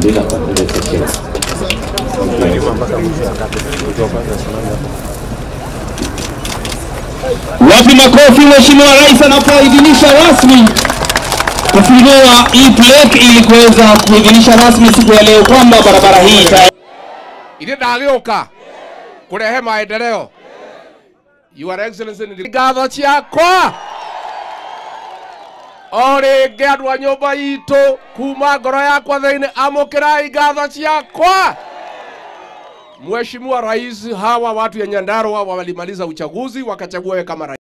kumaliza kwa ile session. Wapi makofi Mheshimiwa Rais anapoidhinisha rasmi kufungua hii plaque ili kuweza kuidhinisha rasmi siku ya leo kwamba barabara hii ita ithe ndagĩũka kũrehe maendeleo Your Excellency nĩ ngatho ciakwa o rĩngĩ andũ a nyũmba itũ kuma ngoro yakwa thĩinĩ amũkĩrai ngatho ciakwa Mheshimiwa Rais, hawa watu ya Nyandarua walimaliza uchaguzi wakachagua wewe kama rais.